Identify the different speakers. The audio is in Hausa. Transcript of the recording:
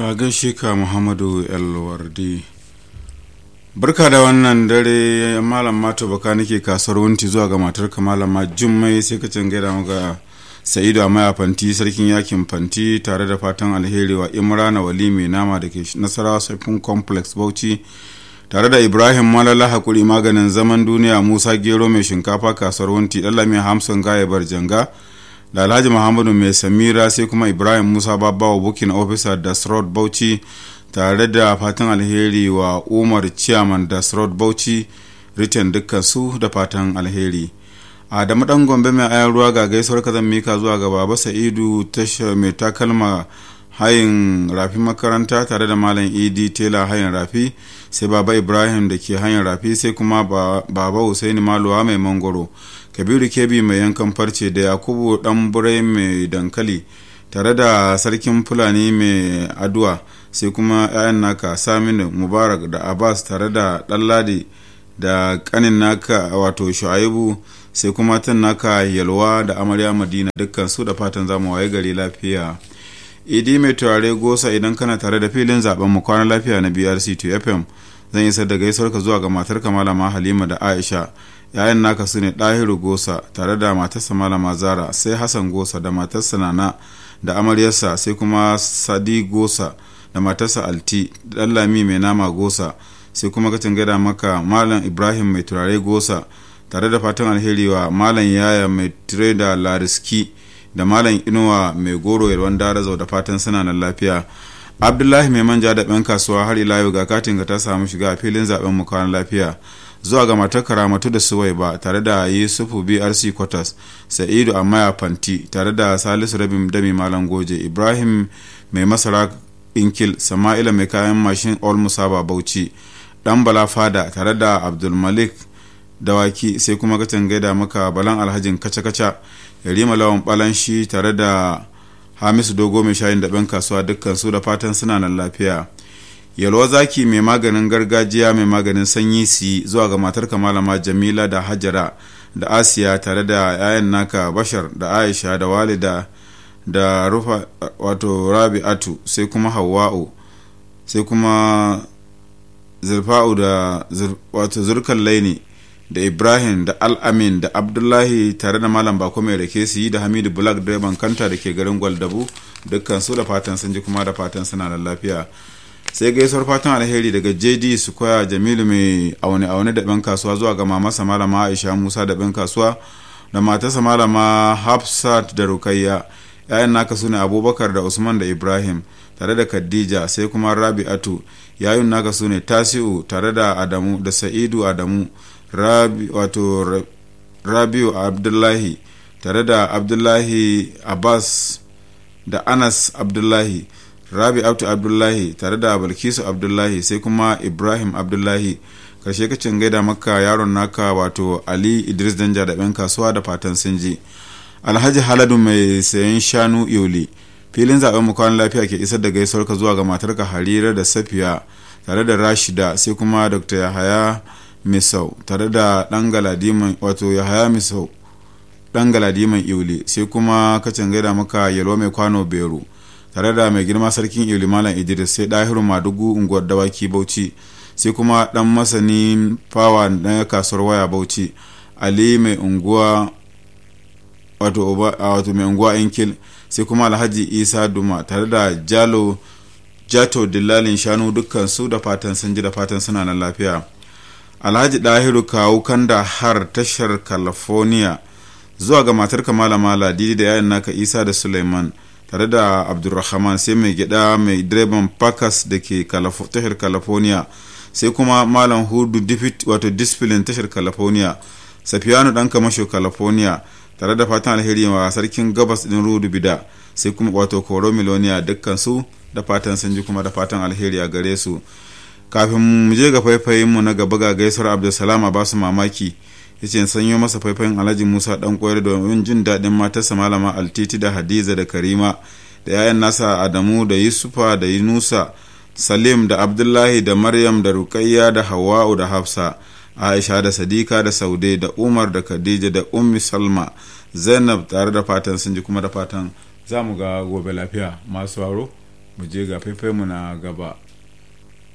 Speaker 1: a gaishe ka muhammadu elwardi barka da wannan dare malam mato baka nake kasuwar wunti zuwa ga matar ka malama jummai sai ka gaida maka sa'idu a maya fanti sarkin yakin fanti tare da fatan alheri wa imrana wali mai nama da ke nasarawa saifin complex bauchi tare da ibrahim malala hakuri maganin zaman duniya musa gero mai shinkafa kasuwar wunti dalami hamsin gaya barjanga da alhaji muhammadu mai samira sai kuma ibrahim musa babawa bukin officer da srod bauchi tare da fatan alheri wa umar chairman da srod bauchi written dukkan su da fatan alheri a da madan gombe mai ayan ruwa ga gaisuwar kazan mika zuwa ga baba sa'idu tasha mai takalma hayin rafi makaranta tare da malam idi tela hayin rafi sai baba ibrahim da ke hayin rafi sai kuma baba husaini maluwa mai mangoro kabiru kebi mai yankan farce da yakubu dan burai mai dankali tare da sarkin fulani mai aduwa sai kuma 'ya'yan naka saminu mubarak da abbas tare da ɗanladi da kanin naka wato shu'aibu sai kuma tan naka yalwa da amarya madina dukkan su da fatan zamu waye gari lafiya idi mai turare gosa idan kana tare da filin zaben mu kwana lafiya na brc 2 fm zan yi da gaisuwar ka zuwa ga matar ka malama halima da aisha yayan naka su ne ɗahiru gosa tare da matarsa malama zara sai hassan gosa da matarsa nana da amaryarsa sai kuma sadi gosa da matarsa alti da lami mai nama gosa sai kuma kacin gada maka malam ibrahim mai turare gosa tare da fatan alheri wa malam yaya mai tire da lariski da malam inuwa mai goro yalwan darazau da fatan suna nan lafiya abdullahi mai manja da ɗan kasuwa har ila yau ga katin ka ta samu shiga a filin zaben mu kwan lafiya zuwa ga matar karamatu da suwai ba tare da yusufu brc quarters sa'idu amaya fanti tare da salisu rabin dami malam goje ibrahim mai masara inkil sama'ila mai kayan mashin all musaba bauchi dan bala fada tare da abdulmalik dawaki sai kuma katin gaida maka balan alhajin kaca-kaca yarima lawan balanshi tare da hamisu dogo mai shayin da kasuwa dukkan su da fatan suna nan lafiya yalwa zaki mai maganin gargajiya mai maganin sanyi si zuwa ga matar malama jamila da hajara da asiya tare da 'ya'yan naka bashar da aisha da walida da rufa wato rabi'atu sai kuma hawa'u sai kuma zurfa'u da wato zurkan laini da ibrahim da al'amin da abdullahi tare da malam bako mai rake su yi da hamidu black direban kanta da ke garin gwaldabu dukkan su da fatan sun ji kuma da fatan suna da lafiya sai gaisuwar fatan alheri daga jd su koya jamilu mai aune aune da ban kasuwa zuwa ga mamasa malama aisha musa da ban kasuwa da matarsa malama hafsat da rukayya yayan naka su ne abubakar da usman da ibrahim tare da khadija sai kuma rabi'atu yayun naka su ne tasi'u tare da adamu da sa'idu adamu rabi wato rabiu abdullahi tare da abdullahi abbas da anas abdullahi rabi abdu abdullahi tare da balkisu abdullahi sai kuma ibrahim abdullahi karshe kacin gaida maka yaron naka wato ali idris danja da ɗan kasuwa da fatan sun ji alhaji haladu mai sayan shanu yoli filin zaben mu kwan lafiya ke isar da gaisuwar ka zuwa ga matarka harira da safiya tare da rashida sai kuma dr yahaya misau tare da dan galadiman wato yahaya misau dan galadiman yoli sai kuma kacin gaida maka yalwa mai kwano beru tare da mai girma sarkin ili malam idris sai dahiru madugu unguwar dawaki bauchi sai kuma dan masani fawa na kasuwar waya bauchi ali mai unguwa wato mai unguwa inkil sai kuma alhaji isa duma tare da jalo jato dillalin shanu dukkan su da fatan sun ji da fatan suna nan lafiya alhaji dahiru kawu kanda har tashar california zuwa ga matar kamala mala didi da yayin naka isa da suleiman tare da abdulrahman sai mai gida mai direban pakas da ke tashar california sai kuma malam hudu wato discipline tashar california safiyanu dan kamasho california tare da fatan alheri wa sarkin gabas din rudu bida sai kuma wato koro miloniya dukkan su da fatan sun ji kuma da fatan alheri a gare su kafin mu je ga faifayin mu na gaba ga gaisuwar abdulsalam a basu mamaki yace sanyo masa faifayin alhaji musa dan koyar domin jin daɗin matarsa malama altiti da hadiza da karima da yayan nasa adamu da yusufa da yunusa salim da abdullahi da maryam da rukayya da hawa'u da hafsa aisha da sadika da saude da umar da khadija da ummi salma zainab tare da fatan sun ji kuma da fatan za mu ga gobe lafiya masu waro mu je ga mu na gaba